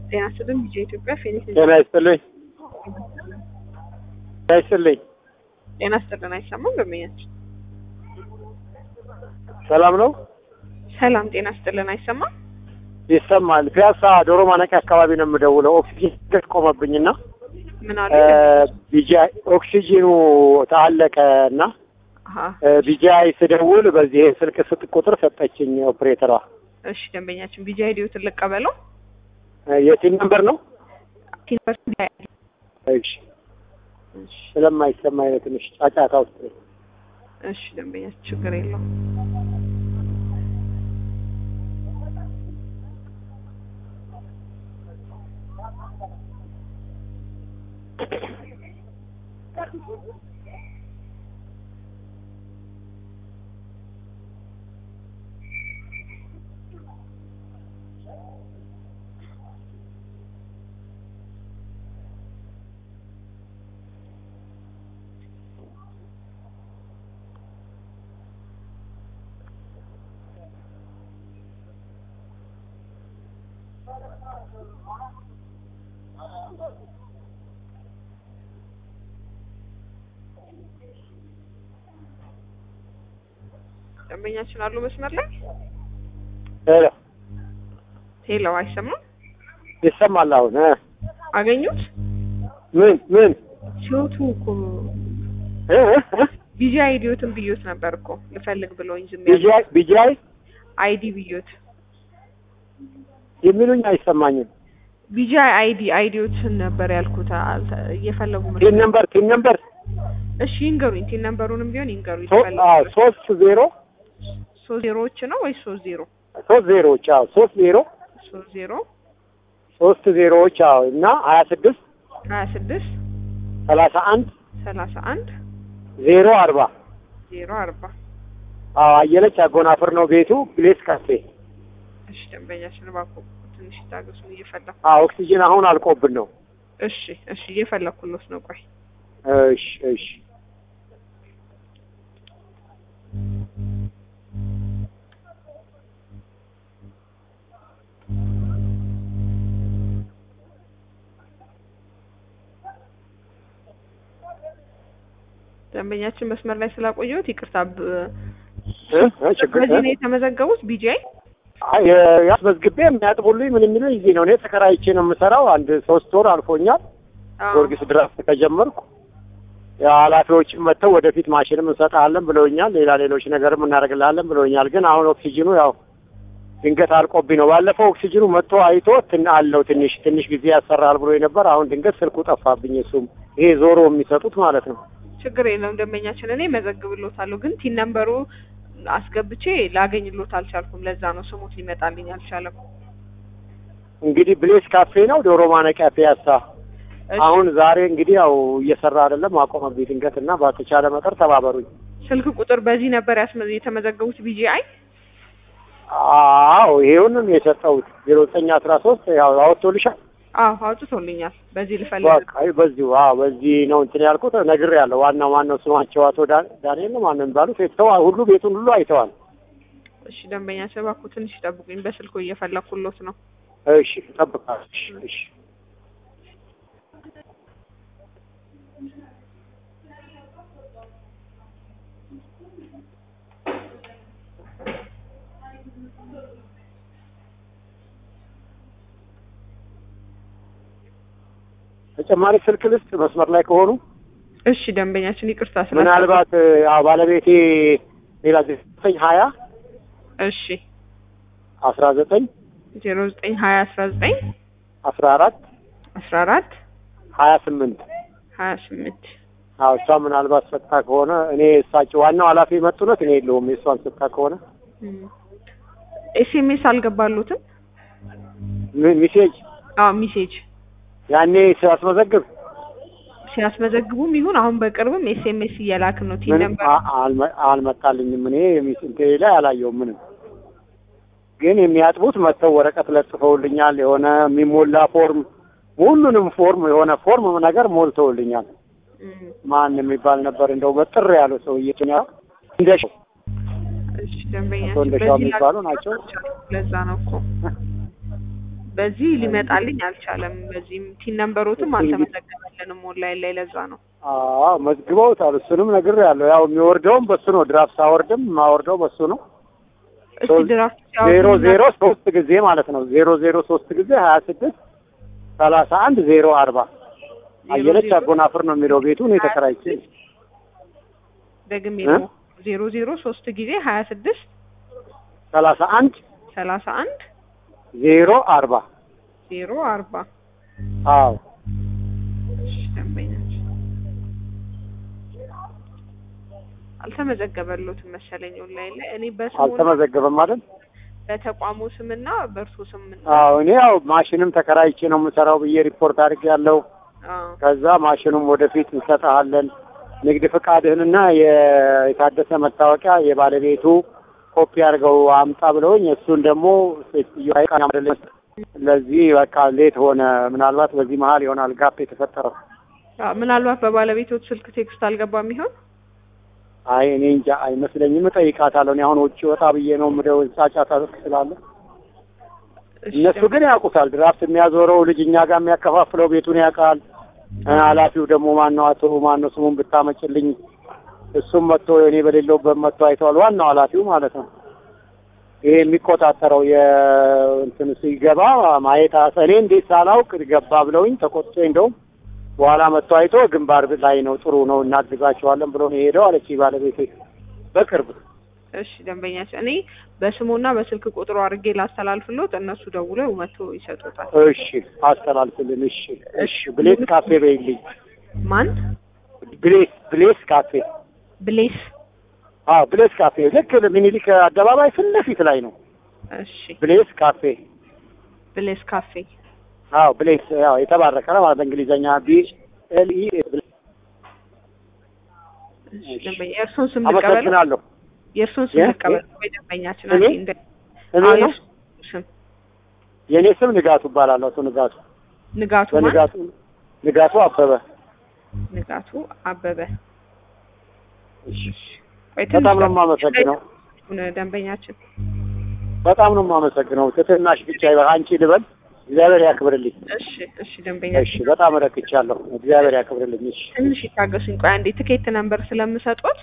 ጤና ይስጥልኝ ቢጄ ኢትዮጵያ ፌኒክስ ጤና ይስጥልኝ ጤና ይስጥልኝ ጤና ይስጥልን አይሰማም በመኛችን ሰላም ነው ሰላም ጤና ይስጥልን አይሰማም ይሰማል ፒያሳ ዶሮ ማነቂያ አካባቢ ነው የምደውለው ኦክሲጂን ገት ቆመብኝና ምን አሉ ቢጂአይ ኦክሲጂኑ ታለቀ እና አሀ ቢጂአይ ስደውል በዚህ ስልክ ስጥ ቁጥር ሰጠችኝ ኦፕሬተሯ እሺ ደንበኛችን ቢጄ አይዲዮትን ልቀበለው የቲን ነምበር ነው ቲንበር እሺ ስለማይሰማኝ ነው ትንሽ ጫጫታ ውስጥ ነኝ። እሺ ደንበኛችን ችግር የለውም ደንበኛችን አሉ መስመር ላይ ሄሎ ሄሎ አይሰማም ይሰማል አሁን እ አገኙት ምን ምን ሲወቱ እኮ እ እ እ ቢጂ አይዲዮትን ብዮት ነበር እኮ ልፈልግ ብለውኝ ዝም ያለ ቢጂአይ ቢጂአይ አይዲ ብዮት የሚሉኝ አይሰማኝም ቢጂ አይዲ አይዲዮትን ነበር ያልኩት አልተ- እየፈለጉ ቲን መሰለኝ። ነምበር ቲን ነምበር እሺ ይንገሩኝ ቲን ነምበሩንም ቢሆን ይንገሩኝ ሶ- ልፈልግ አዎ ሶስት ዜሮ ሶስት ዜሮዎች ነው ወይስ ሶስት ዜሮ ሶስት ዜሮዎች አዎ ሶስት ዜሮ ሶስት ዜሮ ሶስት ዜሮዎች አዎ እና ሀያ ስድስት ሀያ ስድስት ሰላሳ አንድ ሰላሳ አንድ ዜሮ አርባ ዜሮ አርባ አዎ አየለች አጎናፍር ነው ቤቱ ፕሌስ ካፌ እሺ ደንበኛችን እባክዎ ትንሽ ታገሱን እየፈለኩ አዎ ኦክሲጅን አሁን አልቆብን ነው እሺ እሺ እየፈለኩሎት ነው ቆይ እሺ እሺ ደንበኛችን መስመር ላይ ስላቆየሁት ይቅርታ ብ- እ እ ችግር በዚህ ነው የተመዘገቡት ቢጂአይ አይ ያስመዝግቤ የሚያጥቡልኝ ምን የሚሉኝ እዚህ ነው። እኔ ተከራይቼ ነው የምሰራው። አንድ ሶስት ወር አልፎኛል። ጊዮርጊስ ድረስ ከጀመርኩ ያው ኃላፊዎችም መጥተው ወደፊት ማሽንም እንሰጥሃለን ብለውኛል። ሌላ ሌሎች ነገርም እናደርግልሃለን ብለውኛል። ግን አሁን ኦክሲጅኑ ያው ድንገት አልቆብኝ ነው። ባለፈው ኦክሲጅኑ መጥቶ አይቶ ትን አለው ትንሽ ትንሽ ጊዜ ያሰራል ብሎ ነበር። አሁን ድንገት ስልኩ ጠፋብኝ። እሱም ይሄ ዞሮ የሚሰጡት ማለት ነው። ችግር የለውም ደንበኛችን እኔ መዘግብሎታለሁ ግን ቲን ነምበሩ አስገብቼ ላገኝሎት አልቻልኩም ለዛ ነው ስሙት ሊመጣልኝ አልቻለም እንግዲህ ብሌስ ካፌ ነው ዶሮ ማነቂያ ፒያሳ። እሺ፣ አሁን ዛሬ እንግዲህ ያው እየሰራ አይደለም አቆመብኝ ድንገት እና በተቻለ መጠር ተባበሩኝ። ስልክ ቁጥር በዚህ ነበር ያስመ- የተመዘገቡት ቢጂአይ አዎ ይሄውንም የሰጠሁት ዜሮ ዘጠኝ አስራ ሶስት ያው አወጥቶልሻል። አዎ አውጥቶልኛል በዚህ ልፈልግ በቃ አይ በዚሁ አዎ በዚህ ነው እንትን ያልኩት ነግሬያለሁ። ዋናው ማነው ስማቸው አቶ ዳ- ዳንኤል ነው ማነው የሚባሉት የተው ሁሉ ቤቱን ሁሉ አይተዋል። እሺ ደንበኛችን እባክዎ ትንሽ ጠብቁኝ በስልኩ እየፈለኩሎት ነው እሺ እጠብቃለሁ። እሺ እሺ ተጨማሪ ስልክ ልስጥ መስመር ላይ ከሆኑ እሺ ደንበኛችን ይቅርታ ስለ ምናልባት ያው ባለቤቴ ሌላ ዘጠኝ ሀያ እሺ አስራ ዘጠኝ ዜሮ ዘጠኝ ሀያ አስራ ዘጠኝ አስራ አራት አስራ አራት ሀያ ስምንት ሀያ ስምንት አዎ እሷ ምናልባት ሰጥታ ከሆነ እኔ እሳቸው ዋናው ኃላፊ የመጡነት እኔ የለውም የእሷን ሰጥታ ከሆነ ኤስኤምኤስ አልገባሉትም ሚ- ሚሴጅ አዎ ሚሴጅ ያኔ ሲያስመዘግብ ሲያስመዘግቡም ይሁን አሁን በቅርብም ኤስኤምኤስ እየላክን ነው ቲን ምንም ነምበር አ- አልመ- አልመጣልኝም። እኔ የሚስ- እንትን ላይ አላየሁም ምንም። ግን የሚያጥቡት መጥተው ወረቀት ለጥፈውልኛል። የሆነ የሚሞላ ፎርም፣ ሁሉንም ፎርም የሆነ ፎርም ነገር ሞልተውልኛል። እም፣ ማን የሚባል ነበር እንደው መጥር ያለው ሰውዬ እንደሻው እሺ ደንበኛችን አቶ እንደሻው በዚህ የሚባሉ ላክ- ናቸው። ለዛ ነው እኮ በዚህ ሊመጣልኝ አልቻለም። በዚህም ቲን ነምበሮትም አልተመዘገበልንም ኦንላይን ላይ ለዛ ነው። አዎ መዝግበውታል። እሱንም ነግሬያለሁ። ያው የሚወርደውም በሱ ነው። ድራፍት ሳወርድም የማወርደው በሱ ነው። እስቲ ድራፍት ዜሮ ዜሮ ሶስት ጊዜ ማለት ነው። ዜሮ ዜሮ ሶስት ጊዜ ሀያ ስድስት ሰላሳ አንድ ዜሮ አርባ አየለች አጎናፍር ነው የሚለው ቤቱ እኔ ተከራይቼ ደግሜ እ? ነው ዜሮ ዜሮ ሶስት ጊዜ ሀያ ስድስት ሰላሳ አንድ ሰላሳ አንድ ዜሮ አርባ ዜሮ አርባ አዎ እሺ፣ ደንበኛችን አልተመዘገበሎትም መሰለኝ ኦንላይን ላይ እኔ በስሙ አልተመዘገበም ማለት በተቋሙ ስምና በእርሶ ስም አዎ እኔ ያው ማሽንም ተከራይቼ ነው የምሰራው ብዬ ሪፖርት አድርጌያለሁ። አዎ ከዛ ማሽኑም ወደፊት እንሰጥሃለን ንግድ ፍቃድህንና የ- የታደሰ መታወቂያ የባለቤቱ ኮፒ አድርገው አምጣ ብለውኝ እሱን ደግሞ ሴትዮዋ ቃኝ አይደለም። ለዚህ በቃ ሌት ሆነ። ምናልባት በዚህ መሀል ይሆናል ጋፕ የተፈጠረው። አዎ፣ ምናልባት በባለቤቶት ስልክ ቴክስት አልገባም ይሆን? አይ እኔ እንጃ አይመስለኝም። እጠይቃታለሁ። እኔ አሁን ውጭ ወጣ ብዬ ነው ምደው ጫጫታ ስላለ እሺ፣ እነሱ ግን ያውቁታል። ድራፍት የሚያዞረው ልጅ እኛ ጋር የሚያከፋፍለው ቤቱን ያውቃል። እ ኃላፊው ደግሞ ማን ነው አቶ ማን ነው ስሙን ብታመጭልኝ፣ እሱም መጥቶ እኔ በሌለውበት መጥቶ አይተዋል። ዋናው ኃላፊው ማለት ነው። ይሄ የሚቆጣጠረው የእንትን ሲገባ ማየት እኔ እንዴት ሳላውቅ ገባ ብለውኝ ተቆጥቶ እንደውም በኋላ መጥቶ አይቶ ግንባር ላይ ነው ጥሩ ነው እናግዛቸዋለን ብሎ ነው የሄደው አለች ባለቤቴ በቅርብ እሺ ደንበኛችን እኔ በስሙና በስልክ ቁጥሩ አድርጌ ላስተላልፍሎት እነሱ ደውለው መጥቶ ይሰጡታል። እሺ አስተላልፍልን። እሺ እሺ ብሌስ ካፌ በይልኝ። ማን? ብሌስ ብሌስ ካፌ ብሌስ። አዎ ብሌስ ካፌ ልክ ሚኒሊክ አደባባይ ፊት ለፊት ላይ ነው። እሺ ብሌስ ካፌ ብሌስ ካፌ። አዎ ብሌስ ያው የተባረከ ነው ማለት በእንግሊዘኛ ቢ ኤል ኢ እሺ ደንበኛ የእርሶን ስም ልቀበል? አመሰግናለሁ። የእርሶን ስም የ- ልቀበል ወይ ደንበኛችን? እኔ? አንዴ እንደ እኔ አዎ፣ ነው የእርሶን ስም የእኔ ስም ንጋቱ እባላለሁ። አቶ ንጋቱ ንጋቱ ማን? በንጋቱ ንጋቱ አበበ። ንጋቱ አበበ። እሺ ቆይ ትንሽ በጣም ነው የማመሰግነው። ደንበኛችን- ደንበኛችን በጣም ነው የማመሰግነው። ትትናሽ ብቻ ይበቃ አንቺ ልበል። እግዚአብሔር ያክብርልኝ። እሺ እሺ ደንበኛችን እሺ በጣም ረክቻለሁ። እግዚአብሔር ያክብርልኝ። እሺ ትንሽ ይታገሱኝ። ቆይ አንዴ ትኬት ነምበር ስለምሰጡት